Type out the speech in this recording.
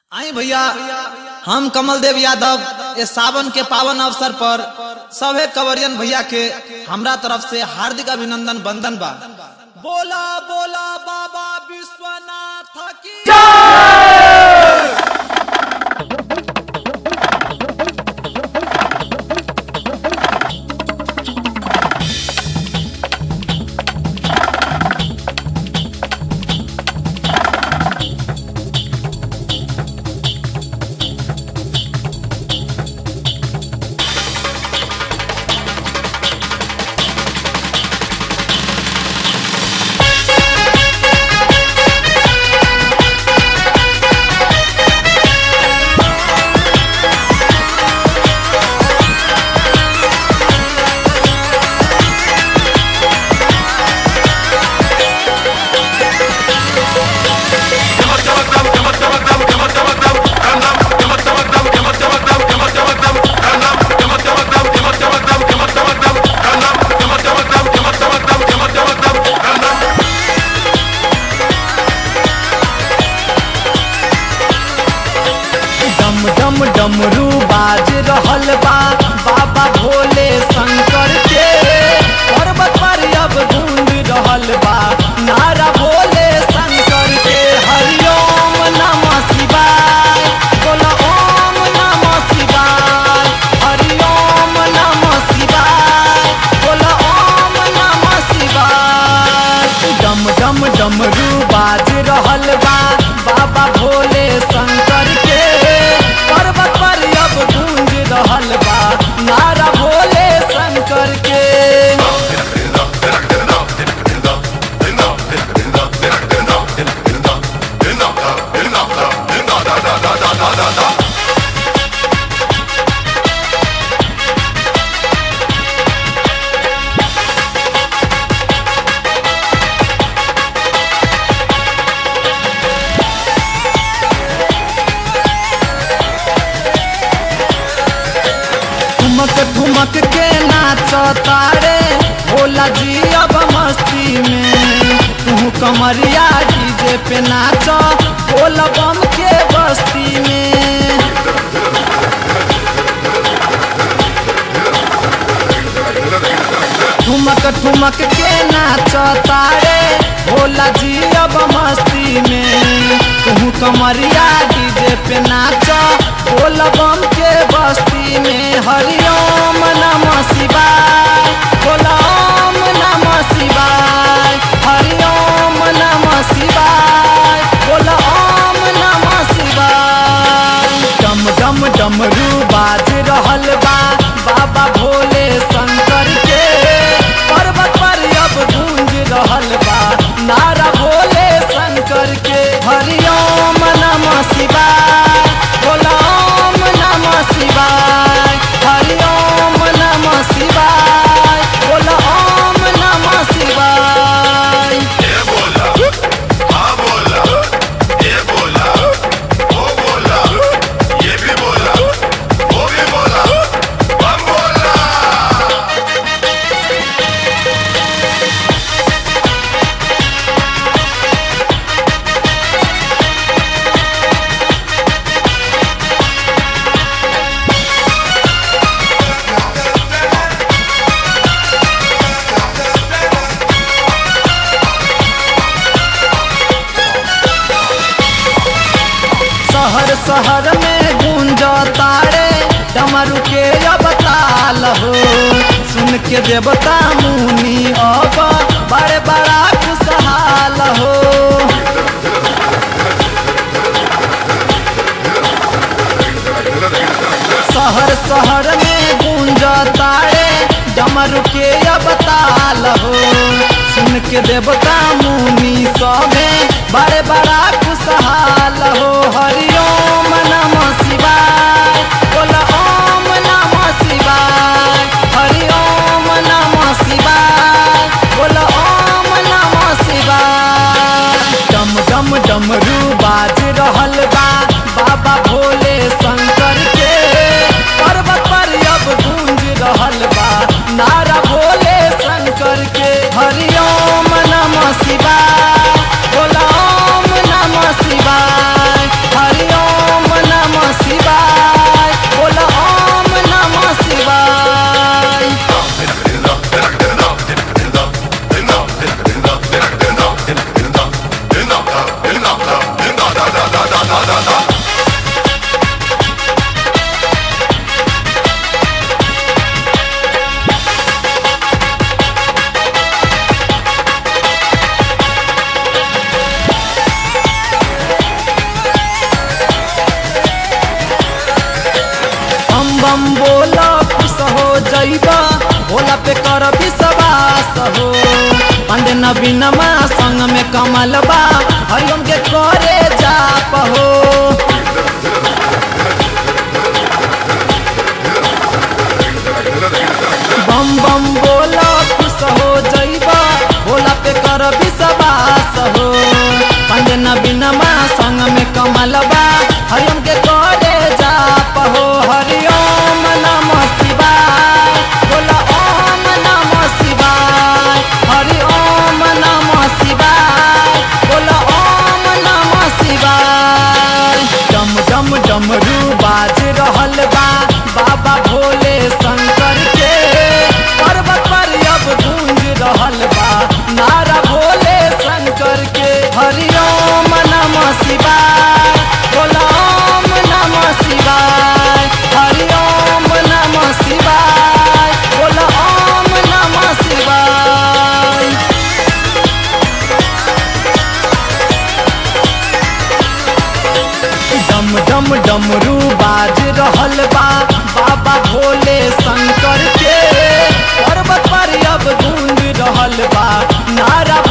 आई भैया हम कमल देव यादव इस सावन के पावन अवसर पर सभे कवरियन भैया के हमरा तरफ से हार्दिक अभिनंदन बंदन बा बोला बोला बाबा विश्वनाथ की डम डम डमरू बाज रहल बा बाबा भोले शंकर के पर्वत पर अब गूंज रहल बा नारा भोले शंकर के हरिओम नमः शिवाय बोला ओम नमः शिवाय हरिओम नमः शिवाय बोला ओम नमः शिवाय डम डम डमरू बाज रहल बा बाबा भोले शंकर के पर्वत पर अब गूंज रहल बा नारा भोले शंकर के ठुमक ठुमक के नाच तारे भोला जी अब मस्ती में तू कमरिया डीजे पे नाच भोला बम के बस्ती में ठुमक ठुमक के नाच तारे भोला जी अब मस्ती में तू कमरिया डीजे पे नाच भोला बम के बस्ती में हरिओम नमः शिवाय भोला ओम नमः शिवाय हरिओम नमः शिवाय भोला ओम नमः शिवाय डम डम डमरू बाज रहल बा बाबा भोले शंकर के पर्वत पर अब गूंज रहल बा नारा भोले शंकर के हरिओम नमः शिवाय भोला ओम नमः शिवाय हरिओम नमः शिवाय भोला ओम नमः शिवाय ये बोला हाँ बोला ये बोला वो बोला ये भी बोला वो भी बोला हम बोला शहर शहर में गूंज तारे डमरू के अब ताल हो सुन के देवता मुनि अब बड़े बड़ा खुशहाल हो शहर शहर में गूंज तारे डमरू के अब ताल हो सुन के देवता मुनि सभे बड़े बड़ा खुशहाल हो हरिओम नमः शिवाय बोला ओम नमः शिवाय हरिओम नमः शिवाय बोला ओम नमः शिवाय डम डम डमरू बाज रहल बा बाबा भोले शंकर के पर्वत पर अब गूंज रहल बा नारा भोले शंकर के हरिओम नमः शिवाय बोला ओम नमः शिवाय बम बोला खुश हो जइबा भोला पे कर विश्वास हो पंडे नवीनमा संग में कमल बा हरिओम के करे जाप हो बम बम बोला खुश हो जइबा भोला पे कर विश्वास हो पंडे नवीनमा संग में कमल बा हरिओम के करे जाप हो हरिओम नमः शिवाय बोला ओम नमः शिवाय हरि ओम नमः शिवाय बोला ओम नमः शिवाय डम डम डमरू बाज रहल बा बाबा भोले शंकर के पर्वत पर अब गूंज रहल बा नारा भोले शंकर के हरि ओम नमः शिवाय बोला ओम नमः शिवाय हरि ओम नमः शिवाय बोला ओम नमः शिवाय डम डम डमरू बाज रहल बा बाबा भोले शंकर के पर्वत पर अब गूंज रहल बा नारा